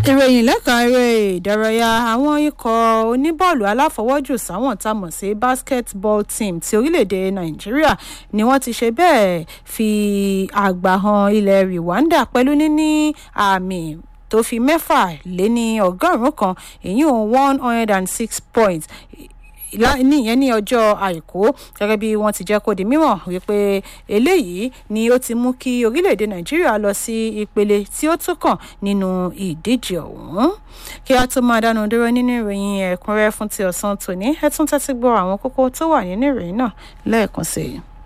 ìròyìn lẹ́ka eré ìdárayá àwọn ikọ̀ oníbọ́ọ̀lù aláfọwọ́jù sáwọn tá a mọ̀ sí basketball team ti orílẹ̀-èdè nàìjíríà ni wọ́n ti ṣe bẹ́ẹ̀ fi àgbà han ilẹ̀ rwanda pẹ̀lú níní àmì tó fi mẹ́fà lé ní ọgọ́rùn-ún kan èyí one hundred and six points níyẹn ní ọjọ́ àìkú gẹ́gẹ́ bí wọ́n ti jẹ́ kó di mímọ̀ wípé eléyìí ni ó ti mú kí orílẹ̀-èdè nàìjíríà lọ sí ìpele tí ó tún kàn nínú ìdíje ọ̀hún kí a tó máa dánu dúró nínú ìròyìn ẹ̀kúnrẹ́ fún ti ọ̀sán tòní ẹ tún tẹ́tí gbọ́ àwọn kókó tó wà nínú ìròyìn náà lẹ́ẹ̀kan sí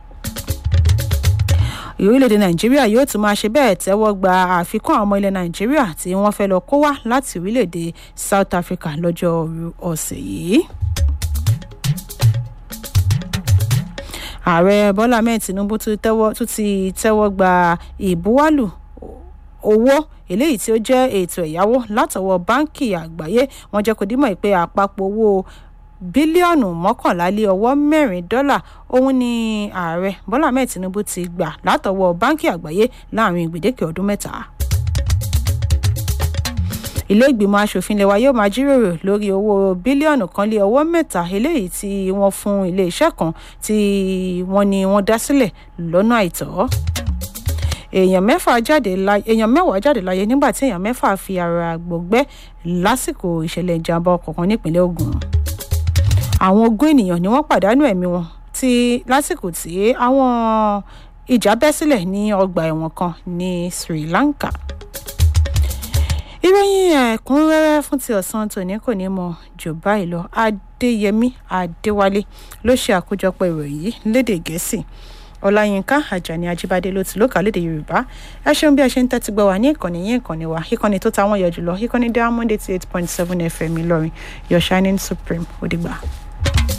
i orílẹ̀-èdè nàìjíríà yóò tún máa ṣe bẹ́ẹ̀ tẹ́wọ́ gba àfikún àwọn ọmọ ilẹ̀ nàìjíríà tí wọ́n fẹ́ lọ kó wá láti orílẹ̀-èdè south africa lọ́jọ́ ọ̀sẹ̀ yìí. ààrẹ bọ́lá ahmed tinubu tún ti tẹ́wọ́ gba ìbuwálù owó eléyìí tí ó jẹ́ ètò ẹ̀yáwó látọwọ́ báńkì àgbáyé wọ́n jẹ́ kó dímọ̀ pé àpapọ̀ owó bílíọ̀nù mọ́kànlá lé ọwọ́ mẹ́rin dọ́là òun ni ààrẹ bọ́lá ahmed tinubu ti gbà látọwọ́ báńkì àgbáyé láàrin gbèdéke ọdún mẹ́ta ilé ìgbìmọ̀ asòfin lẹwa yóò máa jíròrò lórí owó bílíọ̀nù kan lé ọwọ́ mẹ́ta eléyìí tí wọ́n fún iléeṣẹ́ kan tí wọ́n ní wọ́n dá sílẹ̀ lọ́nà àìtọ́ èèyàn mẹ́fà jáde láyé èèyàn mẹ́wàá jáde láyé nígbà tí èèyàn mẹ́fà fi ara gbọ̀gbẹ́ lásìkò ìṣẹ̀lẹ̀ ìjàmbá ọkọ̀ kan nípínlẹ̀ ogun àwọn ogún ènìyàn ni wọ́n pàdánù ẹ̀mí wọn tí lásìkò tí àwọn ìjà bẹ́ sílẹ̀ ní ọgbà ẹ̀wọ̀n kan ní sri lanka ìròyìn ẹ̀kúnrẹ́rẹ́ fún ti ọ̀sán tòní kò ní mọ jù báyìí lọ adéyẹmí adéwálé ló ṣe àkójọpọ̀ ìròyìn yìí lédè gẹ̀ẹ́sì ọláyínká àjàní ajíbádé ló ti lókà lédè yorùbá ẹ ṣeun bí ẹ ṣe ń tẹ́tí gbọ́ wá ní ìkànnì yín ìkànnì wa ìkànnì tó ta wọ́n yọ jùlọ ìkànnì diamond eighty eight point seven fm ìlọrin your shining supreme ó dìgbà.